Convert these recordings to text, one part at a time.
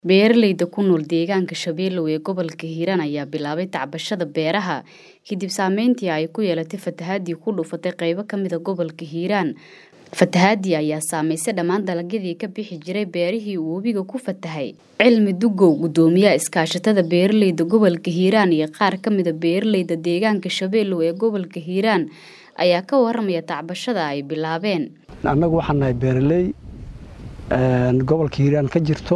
Beeralayda ku nool deegaanka Shabeelow ee gobolka Hiiraan ayaa bilaabay tacbashada beeraha kadib saameyntii ay ku yeelatay fatahaadii ku dhufatay qaybo ka mid ah gobolka Hiiraan. Fatahaadii ayaa saameysay dhammaan dalagyadii ka bixi jiray beerihii uu webigu ku fatahay. Cilmi Dugow, gudoomiyaha iskaashatada beeralayda gobolka Hiiraan iyo qaar ka mid ah beeralayda deegaanka Shabeelow ee gobolka Hiiraan ayaa ka waramaya tacbashada ay bilaabeen. annagu waxaan nahay beeraley gobolka hiiraan ka jirto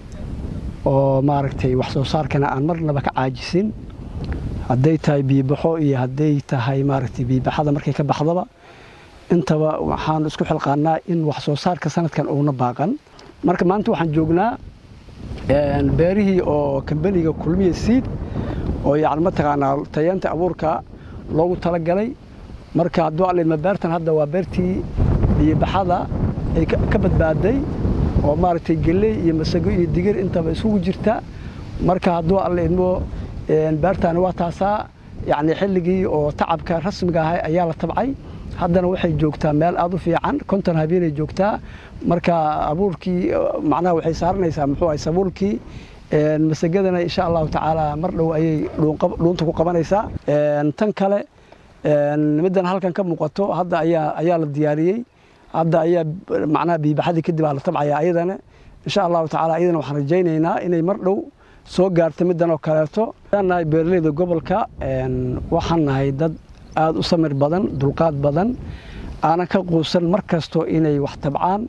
oo maaragtay wax soo saarkana aan marnaba ka caajisin hadday tahay biibaxo iyo hadday tahay maaragtay biibaxada markay ka baxdaba intaba waxaan isku xilqaannaa in wax soo saarka sanadkan uuna baaqan marka maanta waxaan joognaa beerihii oo kambaniga kulmiya siid oo yacni mataqaanaa tayeenta abuurka loogu talagalay marka hadduu alidma beertan hadda waa beertii biibaxada ay ka badbaaday oo maaragtay geley iyo masago iyo digir intaba isugu jirta marka hadduu alla idmo beertaani waa taasaa yacni xilligii oo tacabka rasmiga ahay ayaa la tabcay haddana waxay joogtaa meel aad u fiican konton habeenay joogtaa marka abuurkii macnaha waxay saaranaysaa muxuu ahay sabuulkii masagadana insha allahu tacaala mar dhow ayay dhuunta ku qabanaysaa tan kale middan halkan ka muuqato hadda ayaa ayaa la diyaariyey hadda ayaa macnaha biibaxadii kadib aa la tabcaya ayadana insha allahu tacaala ayadana waxaan rajaynaynaa inay mar dhow soo gaarto middan oo kaleeto waxaan nahay beeralayda gobolka waxaan nahay dad aada u samir badan dulqaad badan aanan ka quusan mar kasto inay wax tabcaan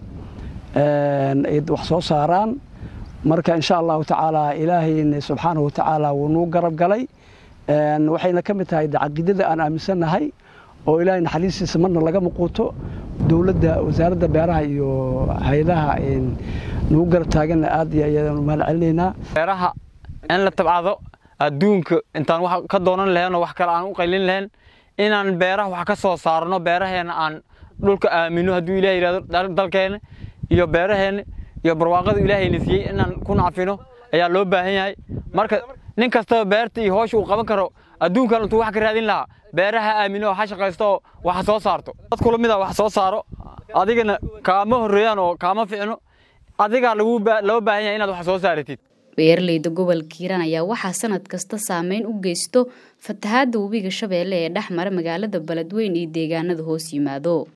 wax soo saaraan marka insha allahu tacaala ilaahayna subxaanahu watacaala wuu nuu garab galay waxayna ka mid tahay caqiidada aan aaminsannahay oo ilaahay naxariistiisa marna laga muquuto dowladda wasaaradda beeraha iyo hay-adaha nagu garab taaganna aad iyo ayaan mahad celinaynaa beeraha in la tabcado adduunka intaan wax ka doonan lahayn oo wax kale aan u qaylin lahayn inaan beeraha wax ka soo saarno beeraheena aan dhulka aamino hadduu ilahay yidhahdo dalkeena iyo beeraheena iyo barwaaqada ilaahayna siiyey inaan ku nacfino ayaa loo baahan yahay marka nin kastaba beerta iyo hoosha uu qaban karo adduunkan intuu wax ka raadin lahaa beeraha aamino oo ha shaqaysto oo wax soo saarto dad kula mid a wax soo saaro adigana kaama horreeyaan oo kaama ficno adigaa loo baahan yahay inaad wax soo saaratid beeralayda gobolka hiiraan ayaa waxaa sanad kasta saameyn u geysto fatahaadda webiga shabeelle ee dhex mara magaalada beledweyn iyo deegaanada hoos yimaado